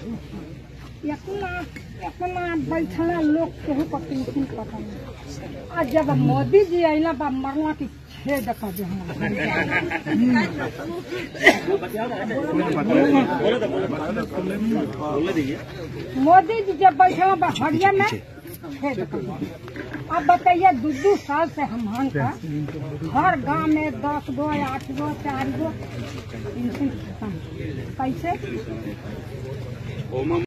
इतना इतना बैठना लोग केहू पर टेंशन पता नहीं आ जब मोदी जी अला बा मरला की छेद कर दे मोदी जी जब बैठा बा हरिया में छेद कर दे अब बताइए दू दू साल से हम हन का हर गांव में दस गो आठ गो चार गो पेंशन खत्म कैसे